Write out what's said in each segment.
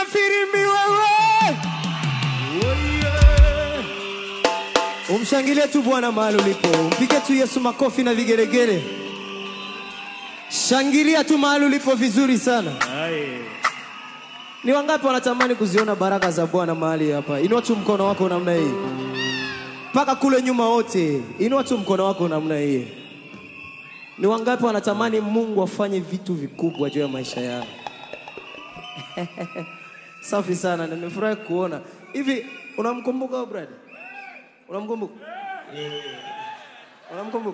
firimbi wewe. Umshangilie tu Bwana mahali ulipo, mpige tu Yesu makofi na vigelegele. Shangilia tu mahali ulipo vizuri sana. Ni wangapi wanatamani kuziona baraka za Bwana mahali hapa? Inua tu mkono wako namna hii, mpaka kule nyuma wote, inua tu mkono wako namna hii. Ni wangapi wanatamani Mungu afanye vitu vikubwa juu ya maisha yao? Safi sana, na nimefurahi kuona hivi. Unamkumbuka huyo brother? Unamkumbuka? Unamkumbuka?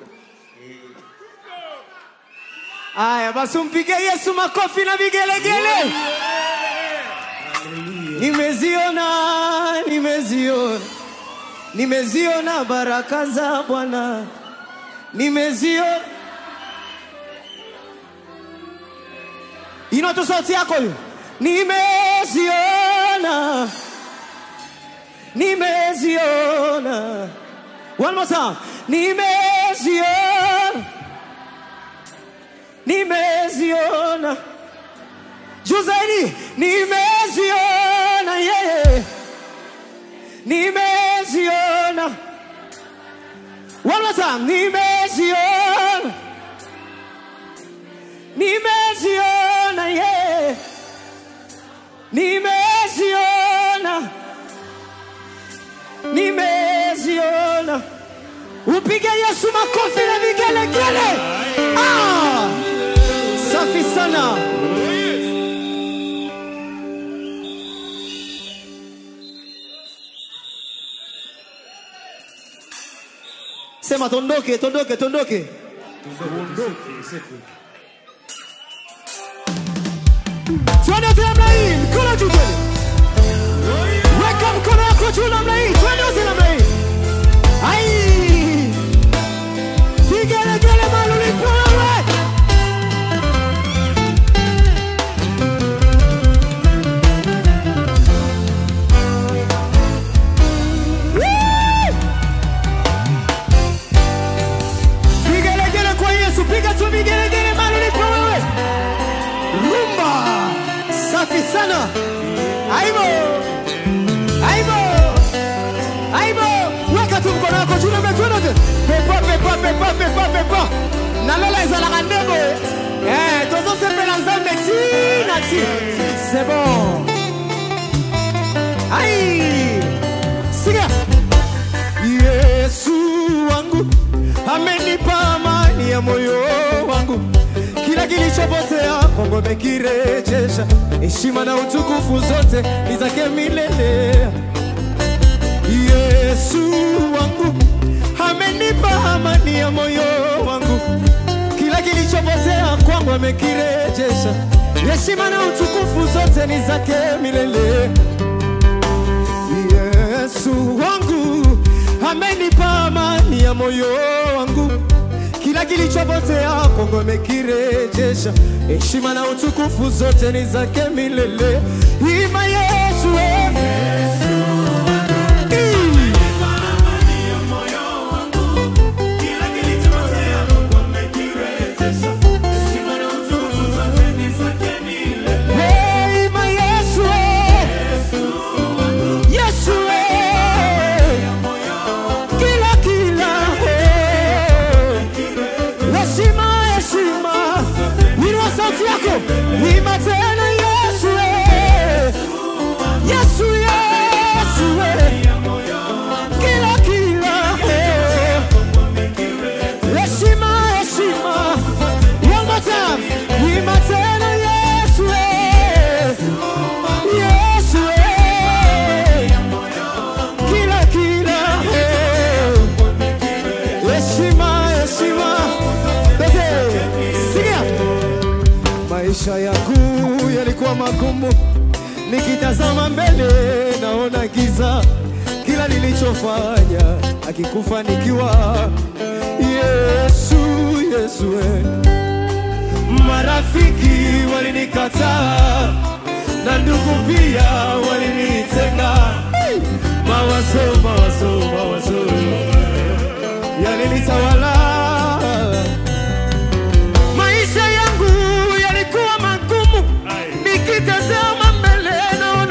Aya, basi umpige Yesu makofi na vigelegele. Nimeziona, nimeziona, nimeziona baraka za Bwana, nimeziona. Inua tu sauti yako hiyo, nimeziona, nimeziona. One more time, nimeziona, nimeziona juu zaidi nimeziona yeah. nimeziona one more time nimeziona nimeziona yeah. nimeziona nimeziona upige yesu makofi na vigelegele ah! safi sana Sema tondoke, tondoke, tondoke. Twende wote namna hii, mkono juu twende. Weka mkono wako juu namna hii, twende wote namna hii. Ai! Vigelegele mahali ulipo wewe. Woo! Vigelegele kwa Yesu, piga tu vigelegele mahali ulipo wewe. Rumba, safi sana. Aibo, aibo, aibo. Weka tu mkono wako juu na twende wote. Pepa, pepa, pepa, pepa, pepa. Na lola ezalaka ndembo. Eh, tozosepela nzambe ti na ti. C'est bon. Ai! Sikia. Yesu wangu amenipa amani ya moyo wangu, kila kilichopotea kwangu amekirejesha. Heshima na utukufu zote ni zake milele. Yesu wangu amenipa amani ya moyo wangu, kila kilichopotea kwangu amekirejesha. Heshima na utukufu zote ni zake milele. Yesu wangu amenipa amani ya moyo wangu, kila kilichopotea kwangu amekirejesha. Heshima na utukufu zote ni zake milele. Ima Yesu eh. Mm. Hey, ima Yesu eh. Yesu eh. Kila kila eh. Heshima heshima Inua sauti yako Ima tena Yesu eh. Yesu Yesu eh. Kila kila eh. Heshima heshima One more time Ima tena Yesu eh. Yesu eh. Kila kila eh. Heshima heshima Bese Sikia Maisha yangu yalikuwa magumu, nikitazama mbele naona giza, kila nilichofanya akikufanikiwa. Yesu, Yesu, eh. marafiki walinikataa na ndugu pia walinitenga, mawazo, mawazo, mawazo yalinitawala maisha yangu yalikuwa magumu, nikitazama mbele naona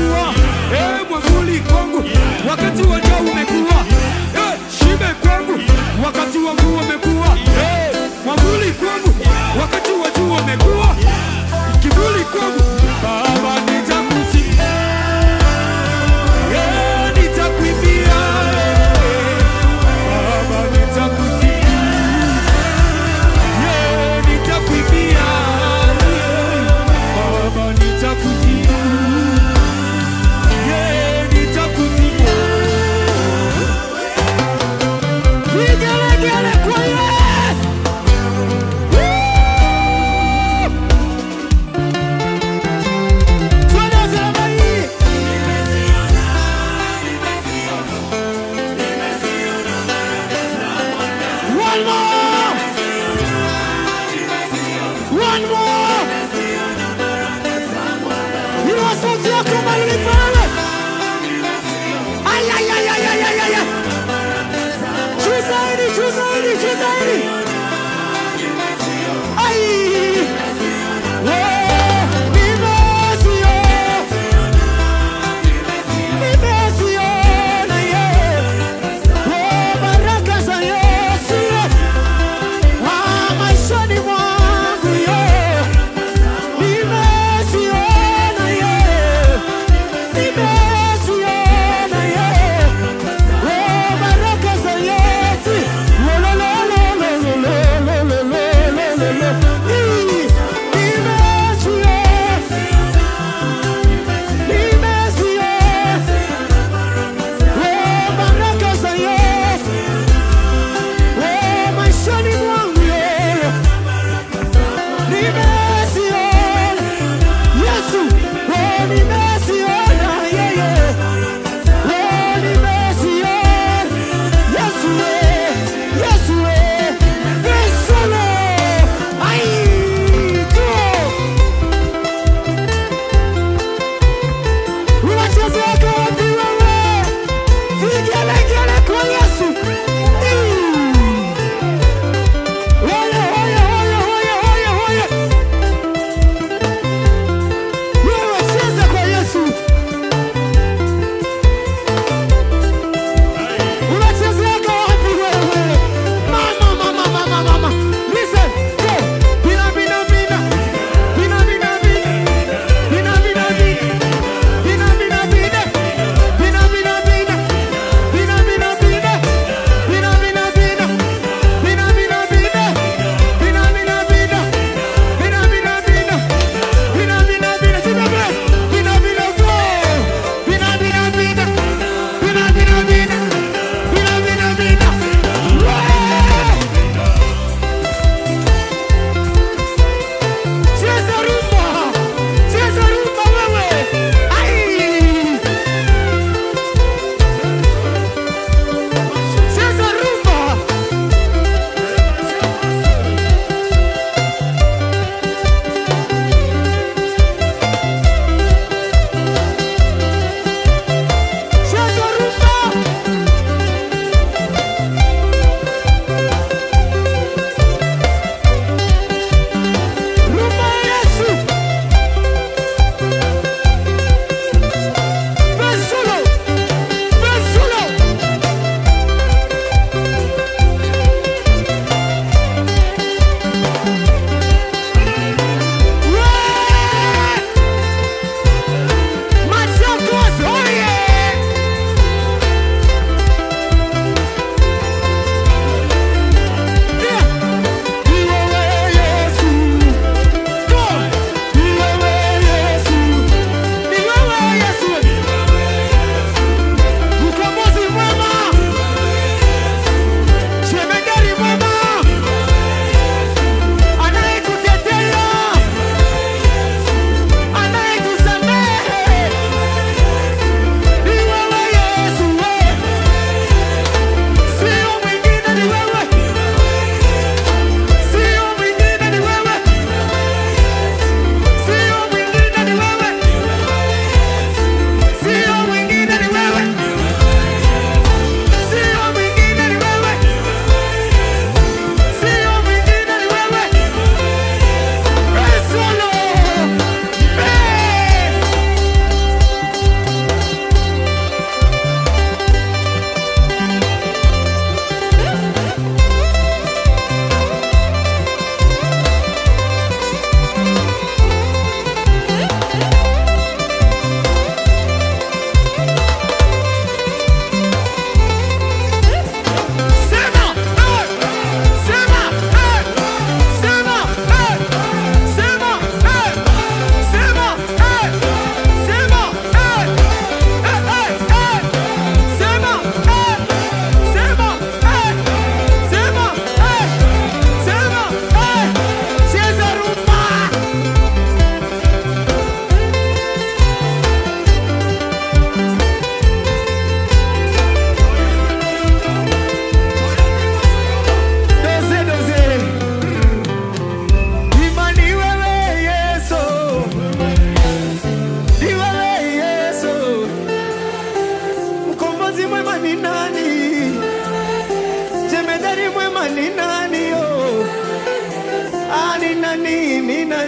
umekuwa eh, mwavuli kwangu, wakati wa njaa umekuwa eh, shibe kwangu, wakati wa mvua umekuwa eh, mwavuli kwangu, wakati wa jua umekuwa kivuli kwangu. Baba nitakusifu eh, nitakuimbia eh, Baba nitakusifu yeah, nitakuimbia Baba nitakusifu yeah, nitakusifu Vigelegele kwa Yesu. Woo! Twende usalama hii. One more. One more. Inua sauti yako mahali ulipo wewe. Ay, ay, ay, ay, ay, ay, ay, ay. Juu zaidi, juu zaidi, juu zaidi. Ai. Oh, nimesiona. Nimesiona, yeah. Oh, baraka za Yesu, yeah. Ah, maishani mwangu, yeah. Nimesiona, yeah.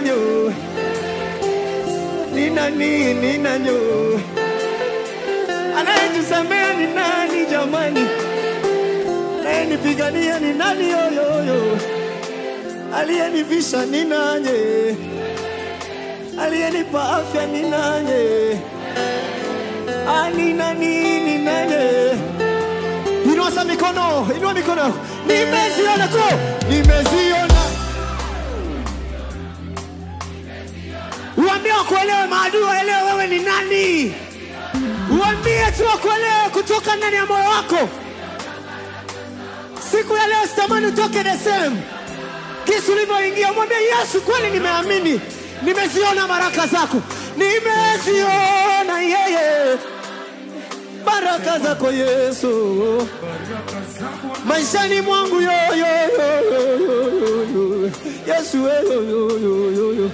nanyo ni nani ni nanyo anayetusamea ni nani jamani anayenipigania ni nani yoyoyo aliyenivisha ni nanye aliyenipa afya ni nanye ani nani ni nanye inua sa mikono inua mikono yako nimeziona ko nimeziona uambie wakuelewe maadui waelewe wewe ni nani uambie tu wakuelewe kutoka ndani ya moyo wako siku ya leo sitamani utoke desem kisi ulivyoingia mwambie yesu kweli nimeamini nimeziona baraka zako nimeziona yeye baraka zako yesu maishani mwangu yo, yo, yo, yo, yo, yo, yo. yesu we, yo, yo, yo, yo, yo.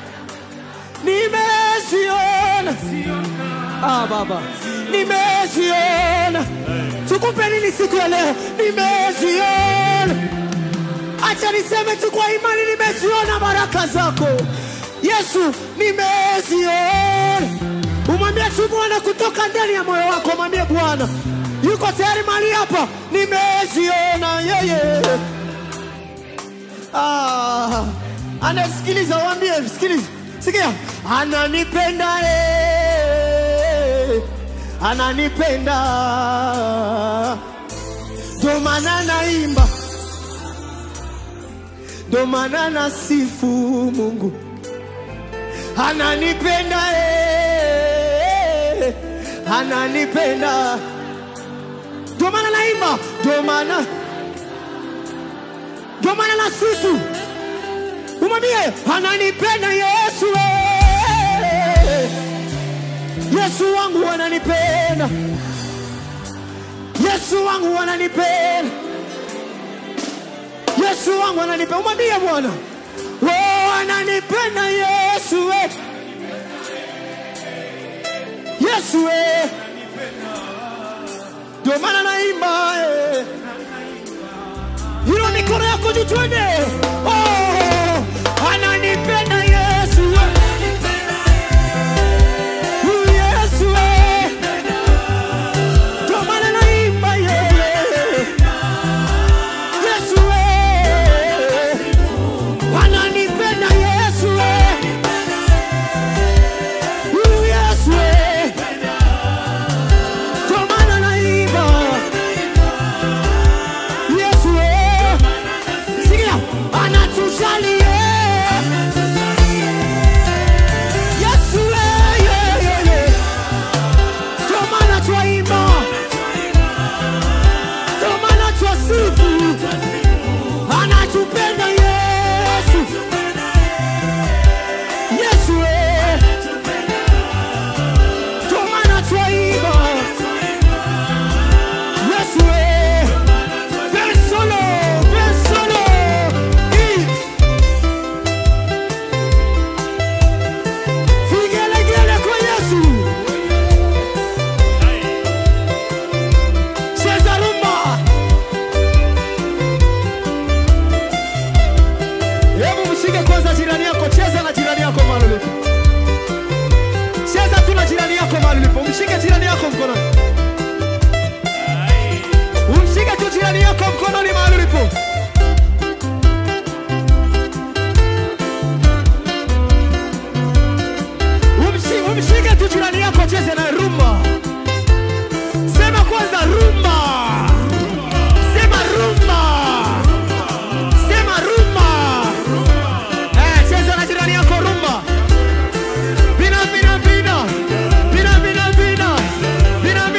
nimeziona ah, baba nimeziona tukupe nini siku ya leo nimeziona acha niseme tu kwa imani nimeziona baraka zako yesu nimeziona umwambie tu bwana kutoka ndani ya moyo wako mwambie bwana yuko tayari mali hapa nimeziona yeye ah, anasikiliza uambie sikiliza sikia ananipenda eh, ananipenda ndo maana naimba ndo maana nasifu mungu ananipenda eh, ananipenda ndo maana naimba ndo maana ndo maana nasifu umwambie ananipenda yesu eh. yesu wangu ananipenda yesu wangu ananipenda yesu wangu ananipenda umwambie bwana oh, ananipenda yesu eh. yesu eh. ndio maana naimba eh. Hilo mikono yako juu twende. Oh, ananipenda Yesu. Huyu Yesu. Ndio maana naimba yeye. Yesu. Ananipenda Yesu. Huyu Yesu. Ndio maana naimba. Yesu. Sikia, anatujali eh. Yesu eh, yeah, yeah, yeah. Ndio maana twaimba, ndio maana twasifu, anatupenda Yesu, Yesu eh. Ndio maana twaimba, Yesu eh. Persolo, persolo. I. Vigelegele kwa Yesu. Cheza rumba. Hebu mshike kwanza jirani yako, cheza na jirani yako mahali ulipo. Cheza tu na jirani yako mahali ulipo. Mshike jirani yako mkononi. Umshike tu jirani yako mkononi mahali ulipo. Umshi- Umshike tu jirani yako, cheze na rumba. Sema kwanza rumba. Sema rumba. Sema rumba. Eh, cheza na jirani yako rumba. Bina bina bina. Bina bina bina. Bina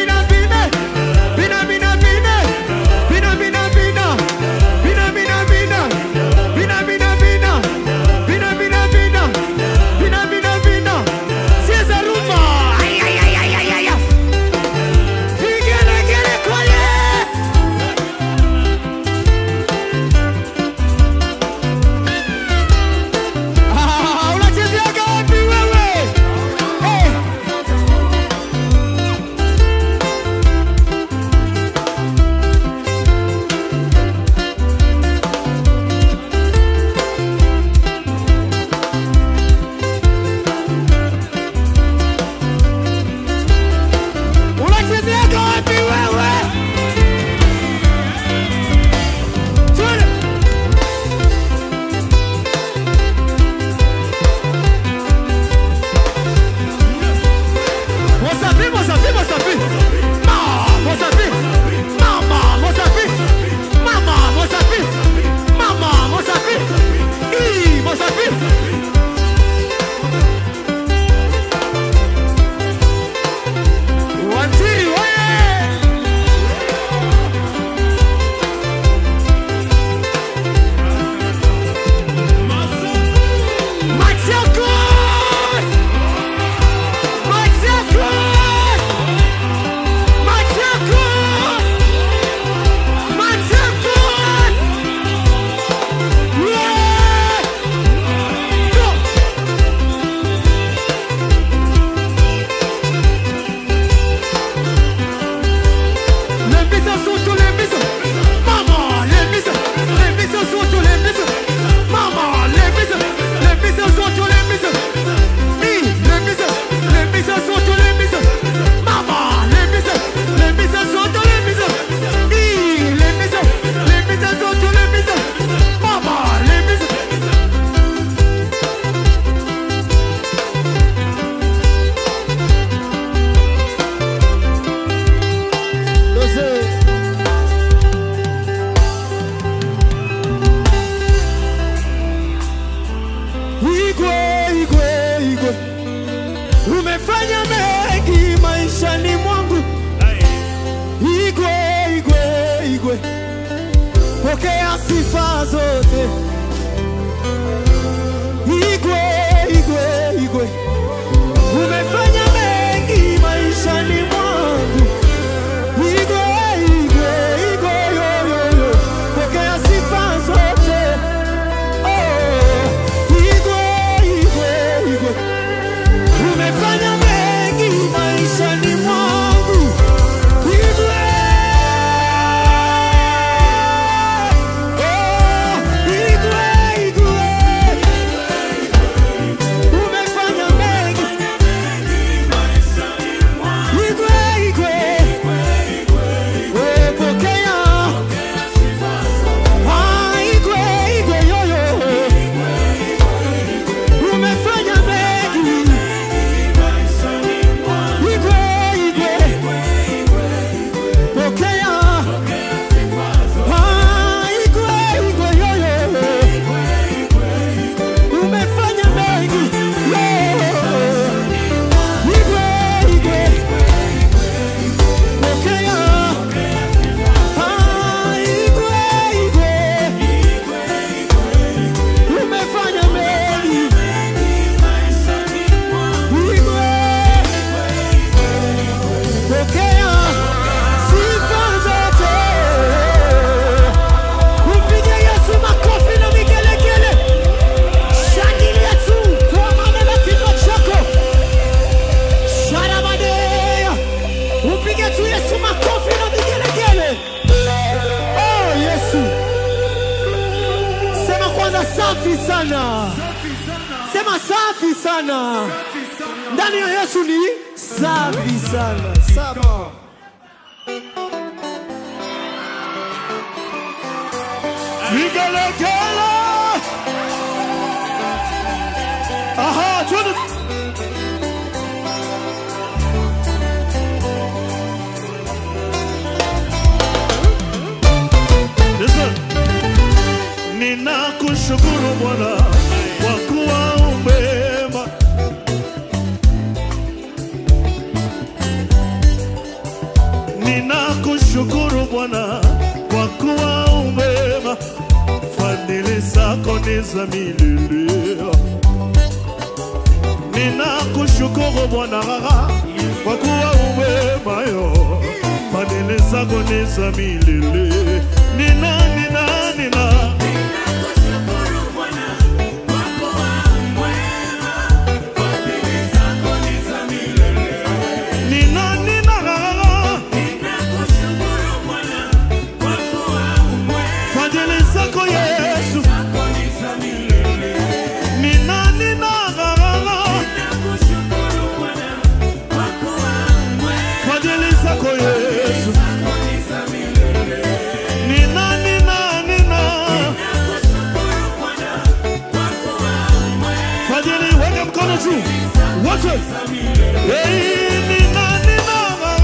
pokea sifa zote. Igwe, igwe, igwe, umefanya mengi maishani mwangu. Igwe, igwe, igwe, yo, yo, yo, pokea sifa zote. Oh, igwe, igwe, igwe, umefanya mengi maishani mwangu. Igwe, oh, igwe, igwe, umefanya mengi. Igwe, igwe, oh, pokea. Ah, igwe, igwe, yo, yo, umefanya mengi. Igwe, igwe, pokea. Ah, igwe, igwe, yo, yo, umefanya mengi. Yo. Igwe, igwe, pokea. Ah, igwe, igwe, umefanya mengi. Igwe, pokea sifa zote. Mpige Yesu makofi na vigelegele. Shangilia tu kwa maana na kinywa chako. Sharabadeya. Mpige tu Yesu makofi na vigelegele. Oh, Yesu. Sema kwanza safi sana. Sema safi sana. Ndani ya Yesu ni safi sana. Saba. Vigelegele. Aha, twende. Listen. Ninakushukuru Bwana kwa kuwa umema. Ninakushukuru Bwana kwa kuwa umema. Fadhili zako ni za milele. Ninakushukuru Bwana kwa kuwa umema yo. Fadhili zako ni za milele. Nina nina nina nina nina Fadhili zako Yesu. Nina nina Fadhili zako Yesu. Nina nina nina Fadhili weka mkono juu. Wote. Hey, nina nina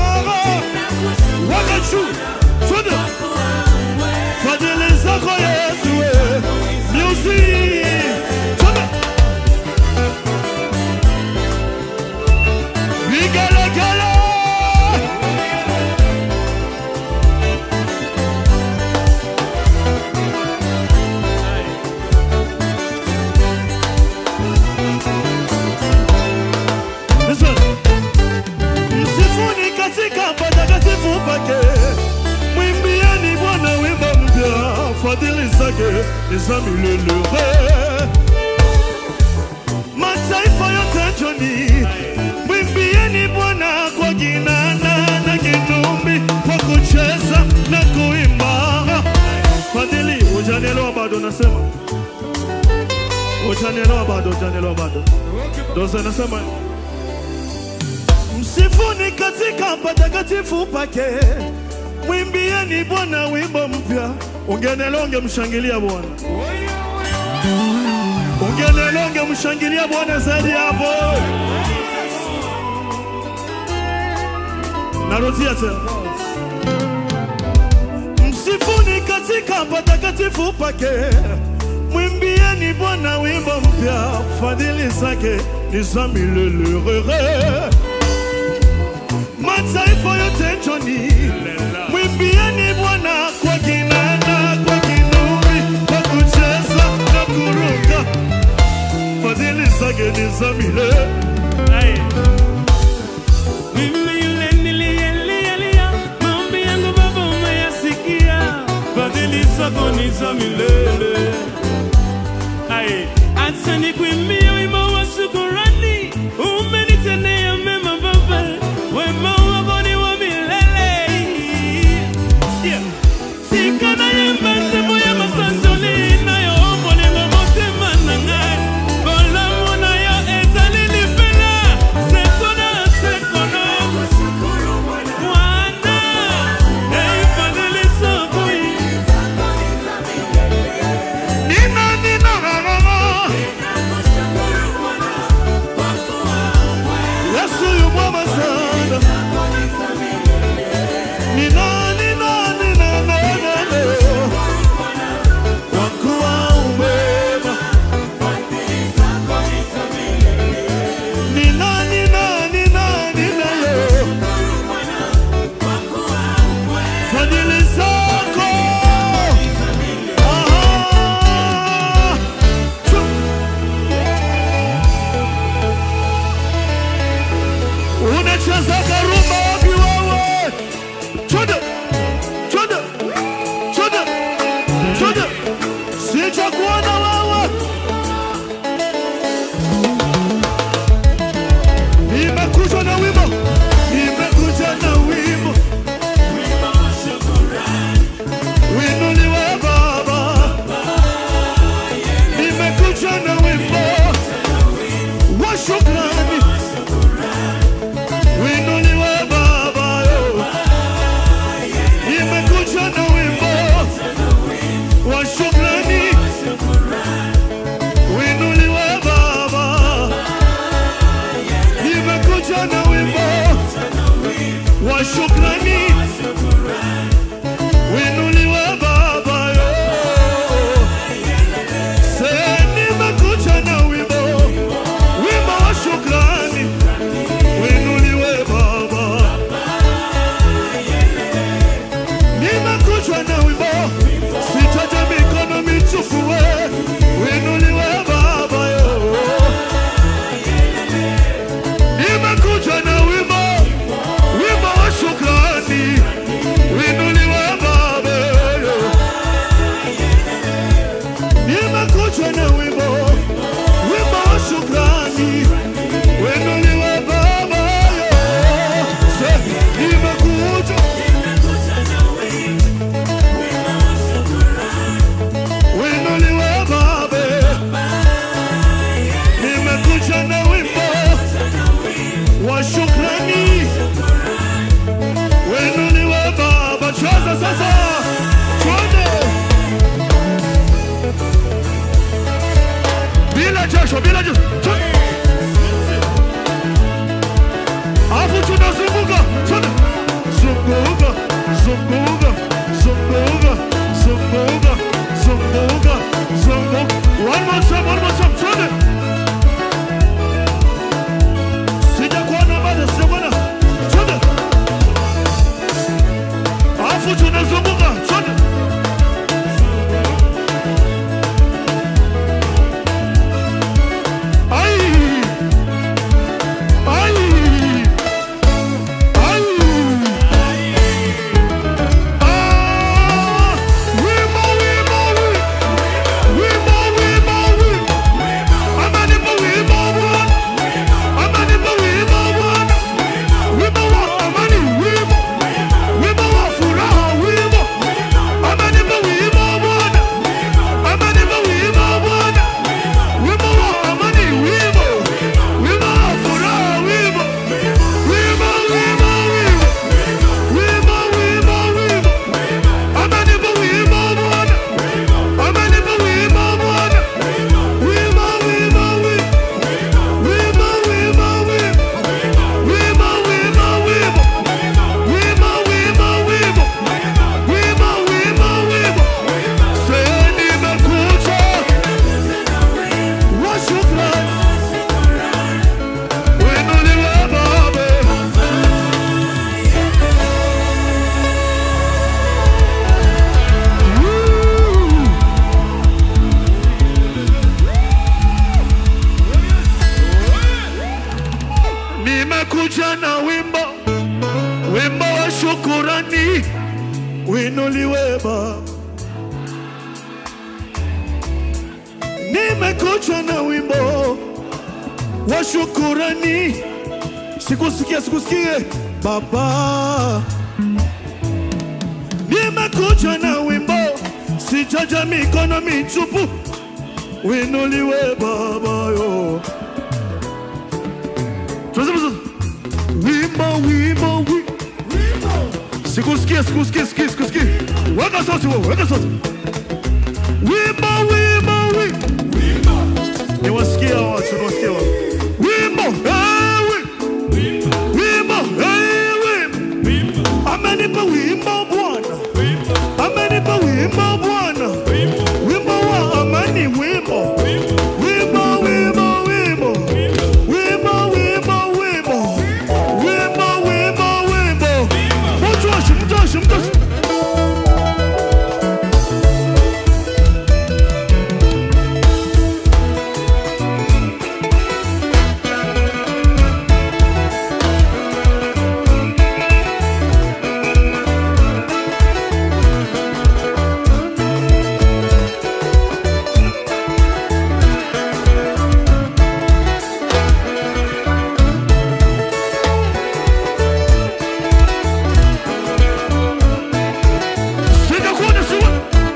Weka juu. Twende. Fadhili zako Yesu. eh. Music. Twende. Vigelegele. Listen. Msifuni katika patakatifu pake, mwimbieni Bwana wimbo mpya, fadhili zake ni za milele. Mataifa yote njoni, mwimbieni Bwana kwa kinanda na kinubi, kwa kucheza na kuimba. Fadhili, hujanielewa bado? Nasema hujanielewa bado, hujanielewa bado, ndo nasema Msifuni katika patakatifu pake, mwimbieni Bwana wimbo mpya. Ungenelewa ungemshangilia Bwana, ungenelewa ungemshangilia Bwana zaidi hapo. Narudia tena, msifuni katika patakatifu pake, mwimbieni Bwana wimbo mpya, fadhili zake ni za milele. Mataifa yote njoni, mwimbieni Bwana kwa kinanda, kwa kinanda eza milele Aye. Mimi yule niliyelialia, maombi yangu Baba umeyasikia, fadhili zako ni za milele. Aye. Acha nikuimbie wimbo wa shukrani, umenitendea mema Baba, wema wako ni wa milele. Sikia. Sikana yemba nzembo ya masanzoli nayo obolingo motema na ngai bolamu na yo ezali lipela sekono sekono mwana eifadeli sokoi nina nina rarara yesu yu mwema sana nina nina nina nana kwa kuwa umema nina nina nina nina yo fadhili zako Aha! Chu- unachezaga rumba wapi wewe? Chode, chode, chode, chode, sijakuona wewe. Nimekuja na wimbo, nimekuja na wimbo, winuliwe Baba. Nimekuja na wimbo wa shukrani, winuliwe Baba. yo. Nimekuja na wimbo wa shukrani, winuliwe Baba. Nimekuja na wimbo wa shukrani, winuliwe Baba. yo. Se nimekuja na wimbo, wimbo wa shukrani, winuliwe Baba. Nimekuja na wimbo, sitaja mikono michufu, we winuliwe Baba yo. Nimekuja na wimbo, wimbo wa shukrani nimekuja na wimbo, wimbo wa shukurani, winuliwe Baba. Nimekuja na wimbo wa shukurani, sikusikie, sikusikie Baba. Nimekuja na wimbo, sijaja mikono mitupu, winuliwe Baba yo. Tunasema sasa, wimbo wimbo wi- sikusikie sikusikie sikie sikusikie weka sauti wewe weka sauti wimbo wimbo wi niwasikia watu niwasikia watu wimbo eh, wi- wimbo eh, wi- amenipa wimbo Bwana amenipa wimbo Bwana wimbo wa amani wimbo wimbo wimbo wimbo wimbo wimbo wimbo wimbo wimbo wimbo mtoshi mtoshi mtoshi sijakuona siwa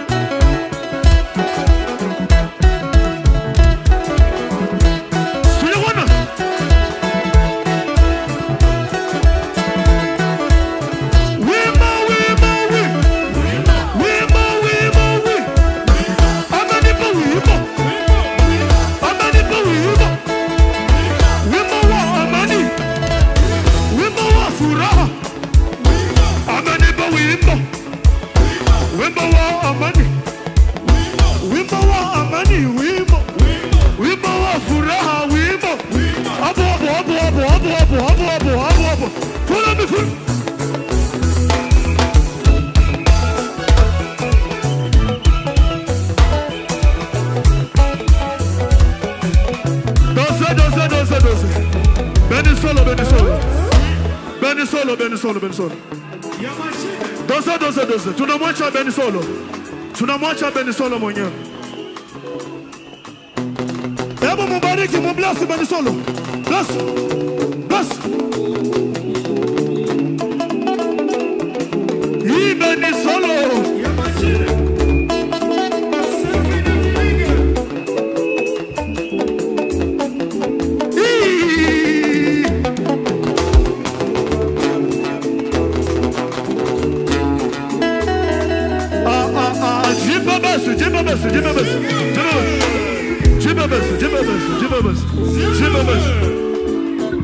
sijakuona wimbo wimbo wi wimbo wimbo wi amenipa wimbo amenipa wimbo wimbo wa amani wimbo wa furaha amenipa wimbo wimbo wa amani wimbo wa amani wimbo wimbo wa furaha wimbo hapo hapo hapo hapo hapo hapo hapo hapo hapo hapo follow me follow Doze, doze, doze, doze. Beni solo, beni solo. Beni solo, beni solo, beni solo. Doze, doze, doze. Tunamwacha Beni Solo, tunamwacha Beni Solo mwenyewe. Hebu mubariki, mublasi Beni Solo. Bless, bless. Hii Beni Solo. Hii. Ah, ah, ah, jipe basi, jipe basi, jipe basi, jipe basi. Jipe basi, jipe basi, jipe basi, jipe basi.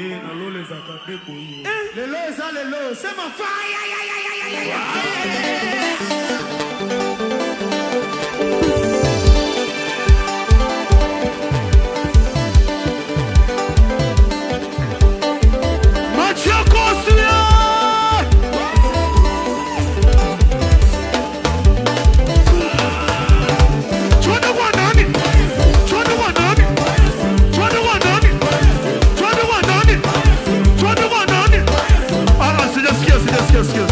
Eh, na lole za kadeko hiyo. Lelo eza lelo. Sema fire. ya, ya, ya, ya, ya, ya. Machakosia! Twende kwa nani? Twende kwa nani? Twende kwa nani? Twende kwa nani? Twende kwa nani? Ah, ah, sijasikia, sijasikia, sijasikia.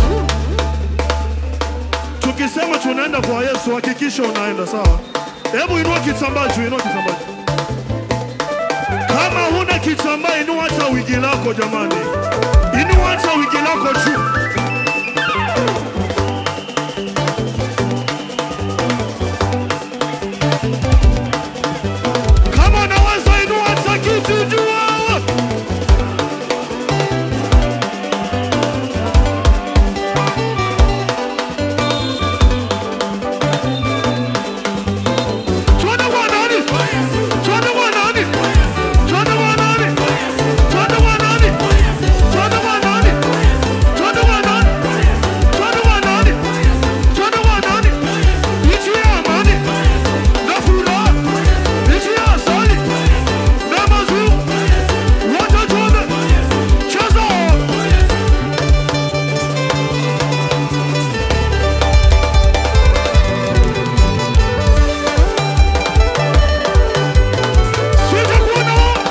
Tukisema tunaenda kwa Yesu, hakikisha unaenda sawa. Hebu inua kitambaa juu, inua kitambaa juu. Kama huna kitambaa, inua hata wigi lako jamani, inua hata wigi lako juu. Kama unaweza inua hata kitu juu. Twende kwa nani? Twende kwa nani? Twende kwa nani? Twende kwa nani? Twende kwa nani? Twende kwa nani? Twende kwa nani? Twende kwa nani? Nchi ya amani na furaha, nchi ya asali na maziwa, wote twende, cheza. Sitakuona wewe.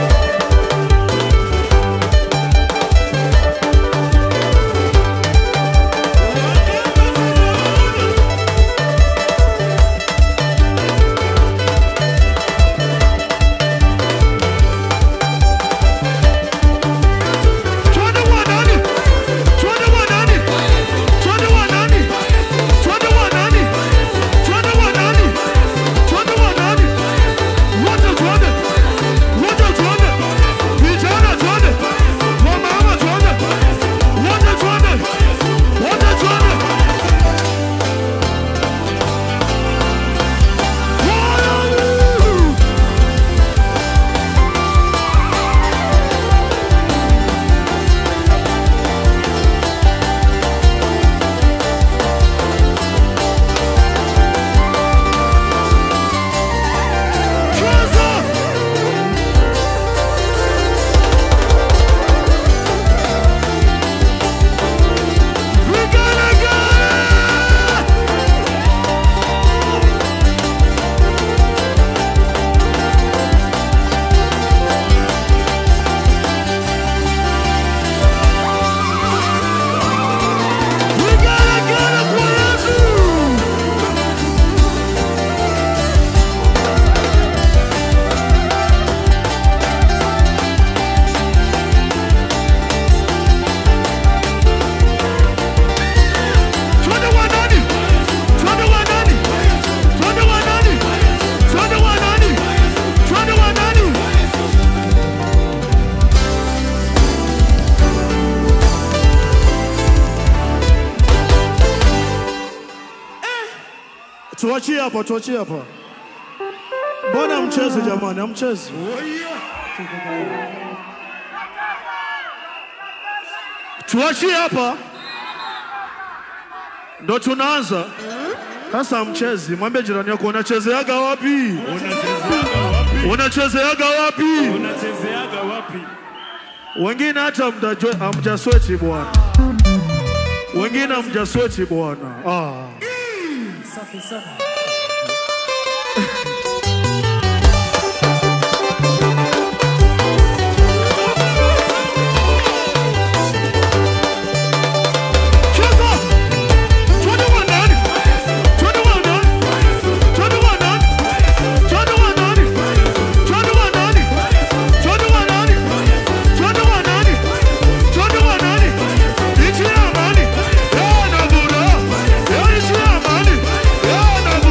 Twende kwa nani? Twende kwa nani? Twende kwa nani? Twende kwa nani? Twende kwa nani? Twende kwa nani? Wote twende. Wote twende. Vijana twende. Wamama twende. Wote twende. Wote twende. Woo! Cheza! Vigelegele! Vigelegele kwa Yesu! Twende kwa nani? Twende kwa nani? Twende kwa nani? Twende kwa nani? Twende kwa nani? Tuachie hapa, tuachie hapa. Mbona mchezi jamani, amchezi? Tuachie hapa, ndo tunaanza sasa. Mchezi, mwambie jirani yako unachezeaga wapi? Unachezeaga wapi? Unachezeaga wapi? Unachezeaga wapi? Wengine hata mtajwe- hamjasweti bwana, wengine hamjasweti bwana. Ah. Safi sana. Cheza! Twende kwa nani? Twende kwa nani? Twende kwa nani? Twende kwa nani? Twende kwa nani? Twende kwa nani? Twende kwa nani? Twende kwa nani? Nchi ya amani. Eh, na furaha. Eh, nchi ya amani. Eh, na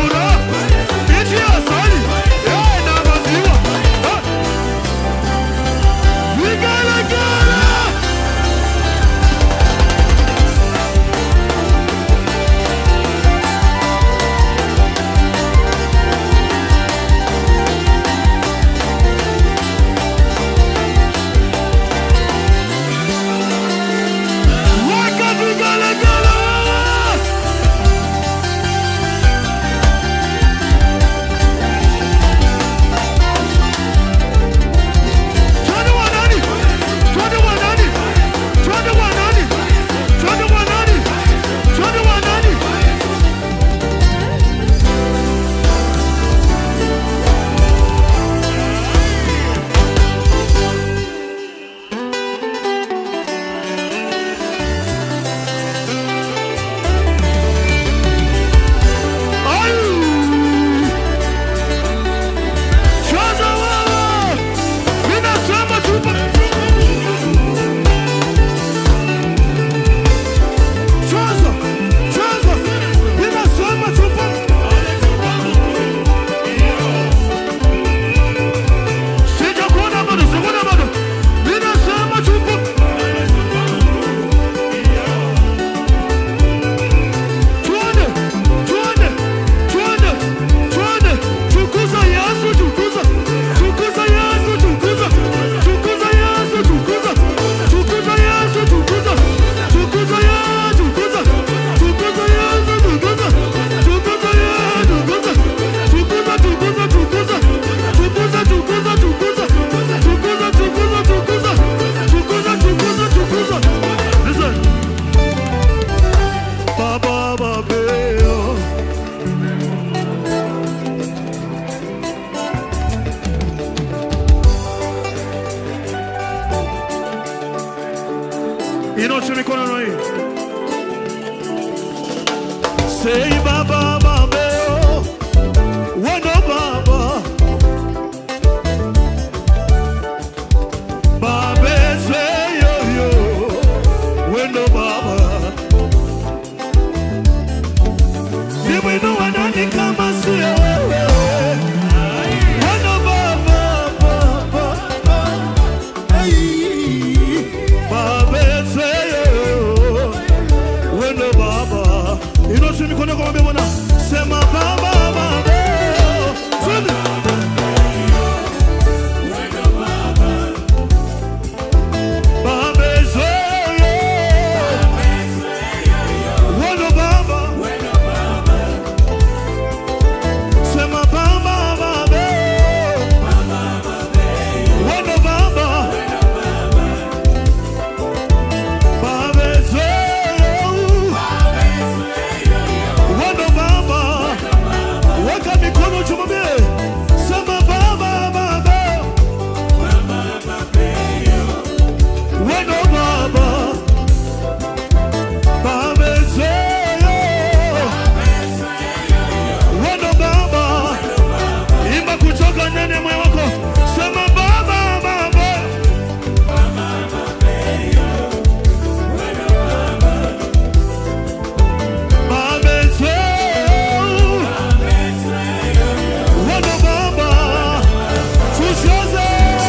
Inua mikono na hii. Say baba baba Wendo baba Babe say yo yo Wendo baba Nimwinua nani kama sio wewe Wendo baba baba Hey Babe say yo yo Wendo baba Inoshe mikono yako mwambie Bwana sema baba baba Twende. Baba say yo Wendo baba Sema baba baba Wendo baba Baba say Wendo baba Weka mikono juu mwambie Sema baba baba Wendo baba Baba say Wendo baba Imba kutoka ndani ya moyo wako Sema baba baba Baba say Wendo baba Tushoze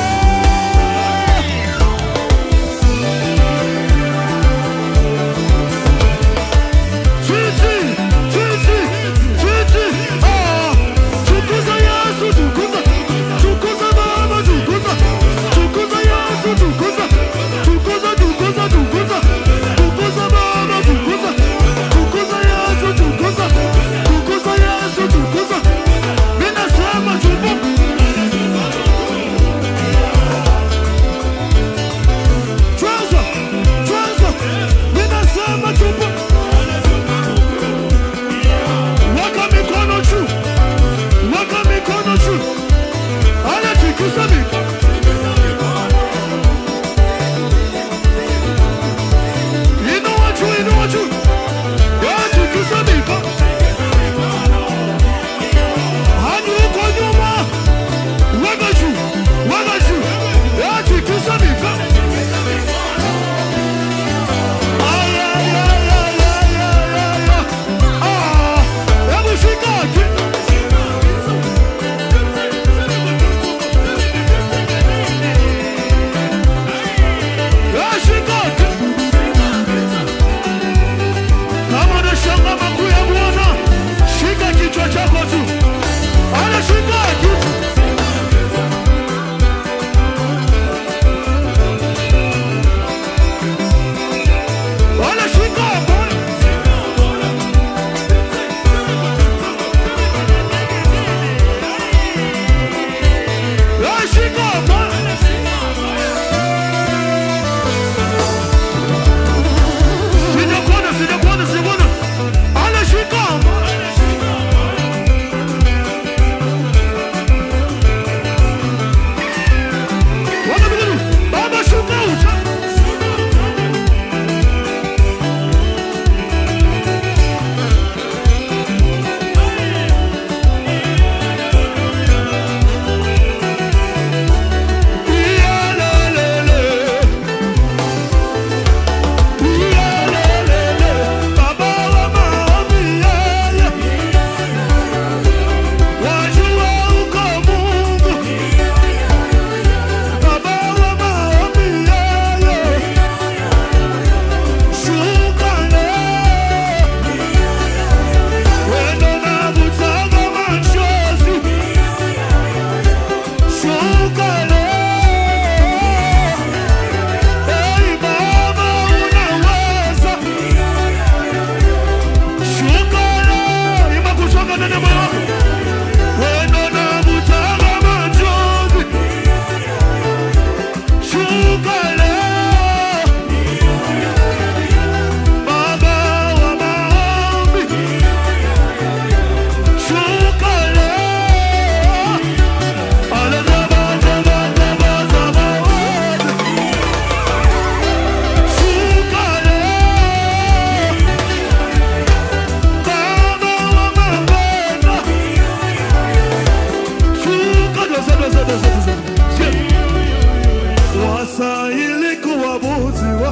Twiti, twiti, twiti, ah, tukuza Yesu, tukuza, tukuza Baba, tukuza, tukuza Yesu, tukuza, tukuza, tukuza, tukuza, tukuza Baba, tukuza, tukuza Yesu, tukuza, tukuza Yesu, tukuza. Mimi nasema tukuza. Twaza, twaza, mimi nasema tukuza. Weka mikono juu, weka mikono juu, anatikisa mikono.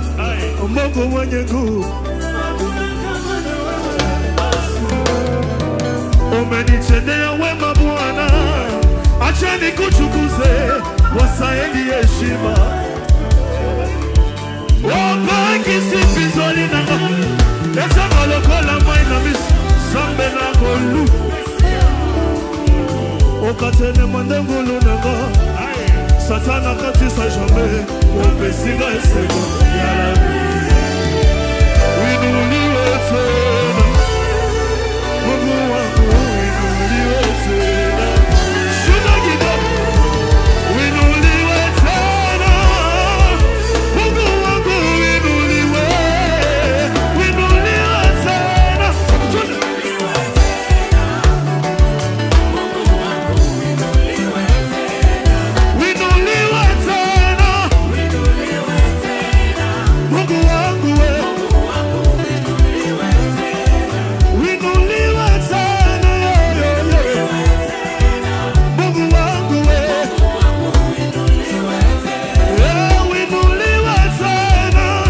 Mungu mwenye nguvu, umenitendea wema Bwana, acha nikutukuze, wasaidi heshima opakisipizoli nanga ezanga lokola mai na miso zambe na kolu okatene mandengulu nanga satana katisa jambe opesinga eseko yalabi winuliwe tena mungu wangu winuliwe tena shuda kidogo winuliwe tena mungu wangu winuliwe winuliwe tena winuliwe tena mungu wangu we winuliwe tena yo, yo, yo. mungu wangu we Yeah, winuliwe tena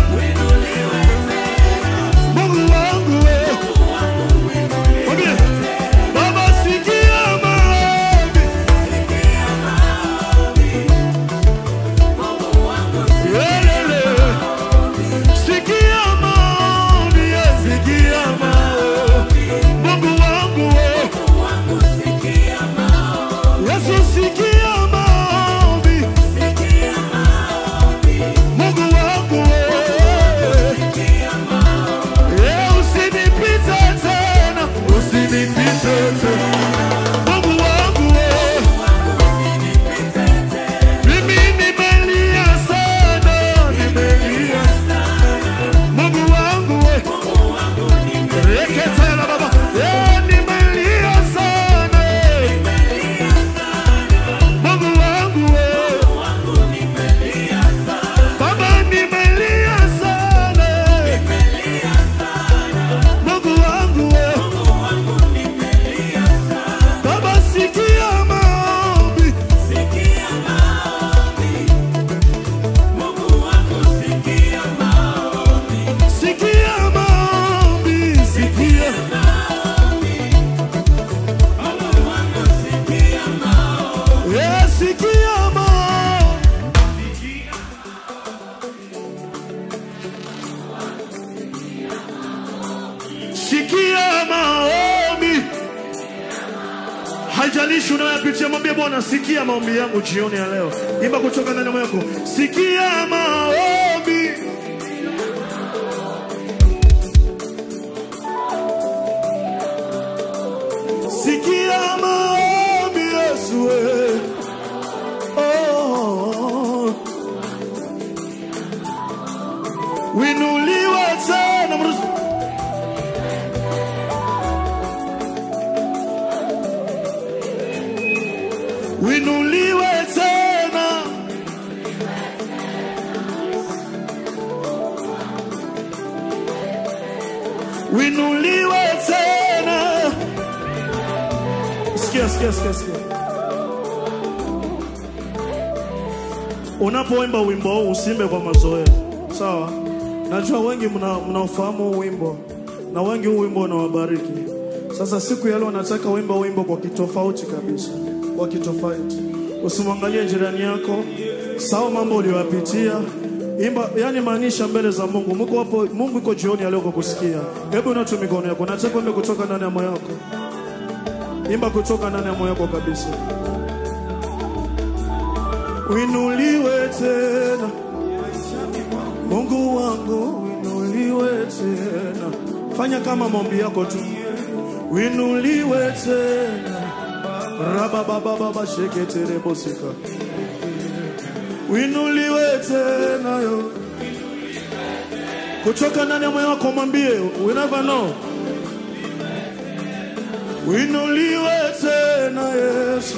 mungu wangu we Mwambie, baba sikia maombi Yelele. Sikia maombi, yeah, sikia maombi. Mungu wangu we. Yesu sikia maombi. Mungu wangu we. Yeah, usinipite tena, usinipite tena. Mungu wangu we. Mimi nimelia sana, nimelia. Mungu wangu we. Reketela baba. Eh, nimelia sana, eh. Mungu wangu we. Baba nimelia sana, eh. Mungu wangu we. Baba sikia maombi. Sikia maombi, sikia. Yeah, sikia maombi. Sikia maombi. Haijalishi unayopitia, mwambie Bwana, sikia maombi yangu jioni ya leo. Imba kutoka ndani ya moyo wako, sikia maombi. Sikia maombi Yesu we. Oh. Winuliwe tena mruzi. Winuliwe tena. Winuliwe tena. Sikia, sikia, sikia, sikia. Unapoimba wimbo huu usimbe kwa mazoea, sawa? Najua wengi mna- mnaofahamu huu wimbo na wengi huu wimbo unawabariki. Sasa siku ya leo nataka uimbe wimbo kwa kitofauti kabisa, kwa kitofauti. Usimwangalie jirani yako, sawa mambo uliyoyapitia, imba, yani maanisha mbele za Mungu. Mungu hapo, Mungu iko jioni ya leo kwa kusikia. Hebu inua tu mikono yako, nataka uimbe kutoka ndani ya moyo wako. Imba kutoka ndani ya moyo wako kabisa. Winuliwe tena Mungu wangu, winuliwe tena. Fanya kama maombi yako tu, winuliwe tena. Rababababa sheketere bosika, winuliwe tena yo. Kutoka ndani ya moyo wako mwambie, we never know. Winuliwe tena Yesu.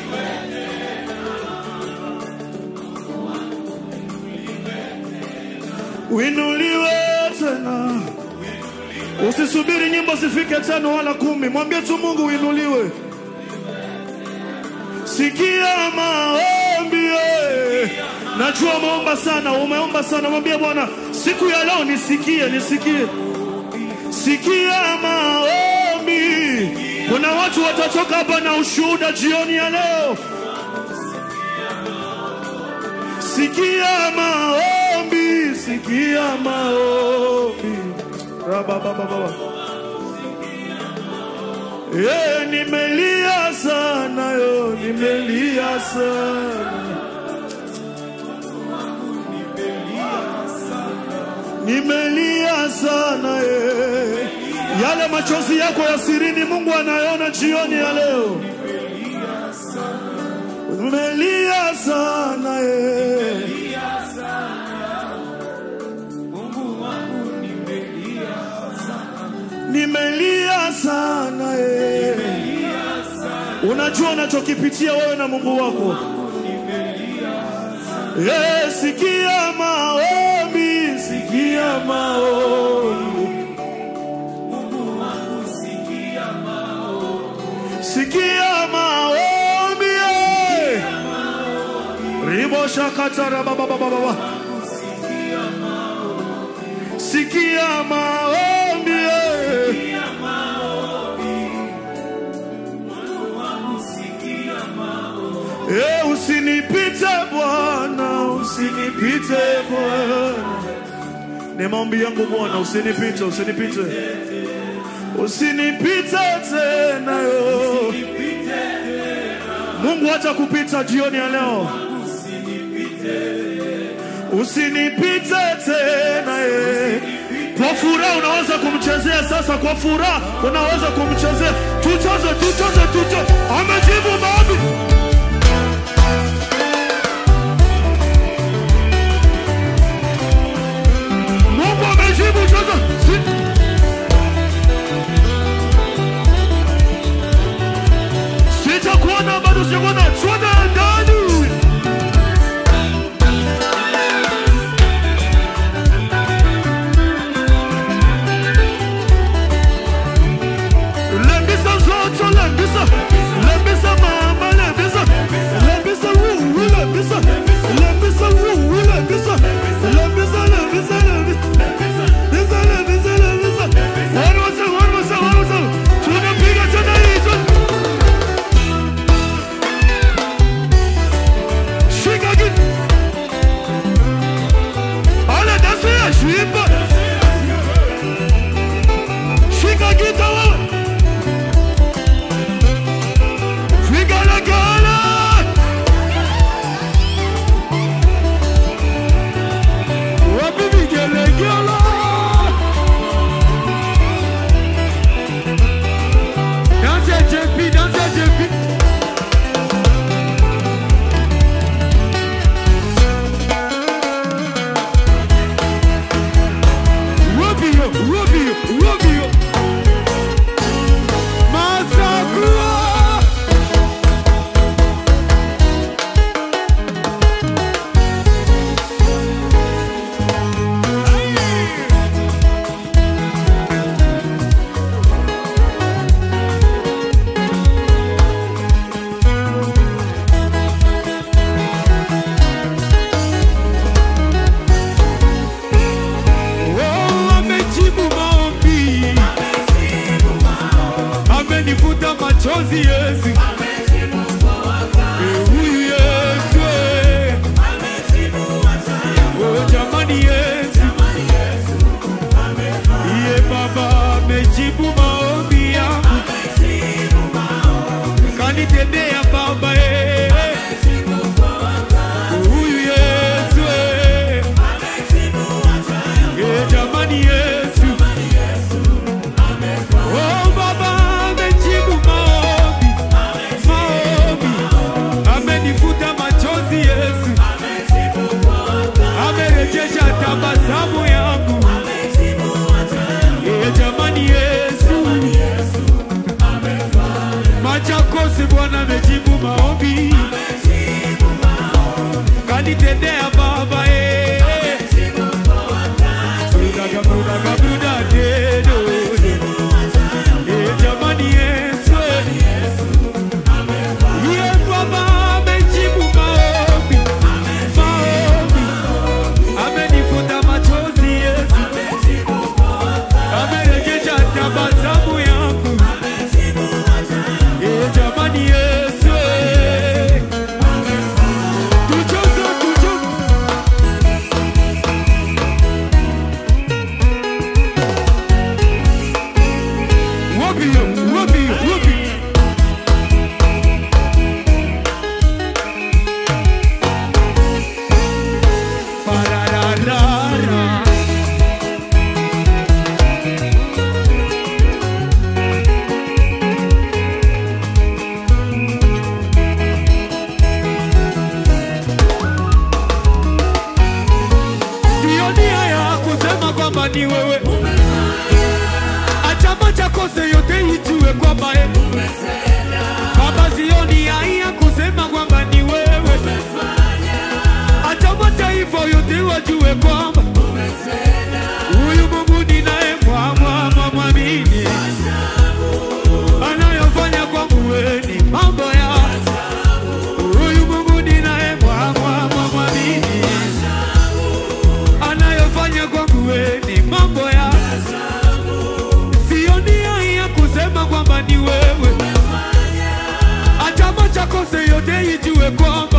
Winuliwe tena. Usisubiri nyimbo zifike tano wala kumi, mwambie tu Mungu winuliwe. Sikia maombi, eh. Najua umeomba sana, umeomba sana. Mwambie Bwana, siku ya leo nisikie, nisikie, sikia maombi. Kuna watu watatoka hapa na ushuhuda jioni ya leo. Sikia maombi, sikia maombi. Rababababa. Eh, nimelia sana yo, nimelia sana. Nimelia sana eh. Yale machozi yako ya sirini Mungu anayaona jioni ya leo. Nimelia sana eh. Nimelia sana eh. Unajua unachokipitia wewe na Mungu wako. Eh, sikia maombi, sikia maombi. Sikia maombi. eh. Ribo shakatara baba baba baba. Sikia maombi. eh. Eh, usinipite Bwana, usinipite Bwana. Ni maombi yangu Bwana, usinipite, usinipite. Usinipite tena yo. Mungu hata kupita jioni ya leo. Usinipite tena ye. Kwa furaha unaweza kumchezea sasa, kwa furaha unaweza kumchezea. Tucheze, tucheze, tucheze. Amejibu maombi. Mungu amejibu sasa. Si Sitakuona bado sijakuona. Twende ndani. Lembisa zote, lembisa. Lembisa mama, lembisa. Lembisa wuu, lembisa. Lembisa wuu, lembisa. Lembisa, lembisa, lembisa. Lembisa, lembisa, lembisa. One more time, one more time, one more time. Tunapiga tena hii, tu- Shika kitu. Ale dansi ya shimba. Shika gita wewe. Vigalagala. Wapi vigelegele? Dansi ya JP, dansi ya JP. Rubio, Rubio, Rubio. Masakua. Oh, amejibu maombi, amenifuta machozi Yesu. Eh, huyu Yesu, eh. Oh, jamani Yesu, iye Baba amejibu maombi yangu, kanitendea Baba eh. Huyu Yesu, eh. Eh, jamani Yesu, oh Baba amejibu maombi, maombi, amenifuta machozi Yesu, amerejesha tabasamu yangu, eh, jamani Yesu, Machakosi Bwana amejibu maombi, kanitendea Baba eh. Brudaga, brudaga, brudadedo. Eh, jamani Yesu, Ye Baba amejibu maombi, maombi, kwamba ni wewe. Acha macho kose yote ijue kwamba eh, Baba sioni haya kusema kwamba ni wewe. Acha mataifa yote wajue kwamba huyu Mungu ninaye mwamwa mwamini, anayofanya kwangu wewe ni mambo ya huyu Mungu ninaye mwamwa mwamini, anayofanya kwangu wewe ni mambo ya sioni haya kusema kwamba ni wewe. Acha macho kose yote ijue kwamba